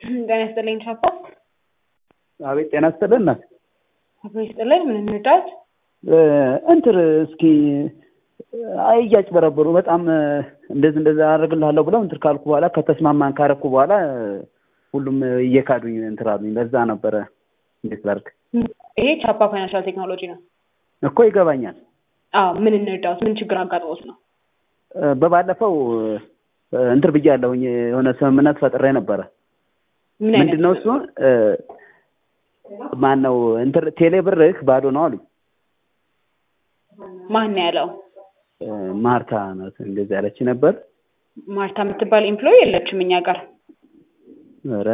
ጤና ይስጥልኝ ቻፓ። አቤት ጤና ይስጥልን እናት። አቶ ይስጥልኝ ምን እንርዳት? እንትር እስኪ አይ እያጭበረበሩ በጣም እንደዚህ እንደዛ አደርግልሃለሁ ብለው እንትር ካልኩ በኋላ ከተስማማን ካረኩ በኋላ ሁሉም እየካዱኝ እንትር አሉኝ። ለዛ ነበረ እንዴት ላድርግ? ይሄ ቻፓ ፋይናንሻል ቴክኖሎጂ ነው እኮ ይገባኛል። አዎ ምን እንርዳት? ምን ችግር አጋጥሞት ነው? በባለፈው እንትር ብያለሁኝ የሆነ ስምምነት ፈጥሬ ነበረ። ምን አይነት ምንድን ነው እሱ ማን ነው እንትር ቴሌ ብርህ ባዶ ነው አሉኝ። ማን ነው ያለው? ማርታ ናት እንደዚህ ያለች ነበር። ማርታ የምትባል ኤምፕሎይ የለችም እኛ ጋር። ኧረ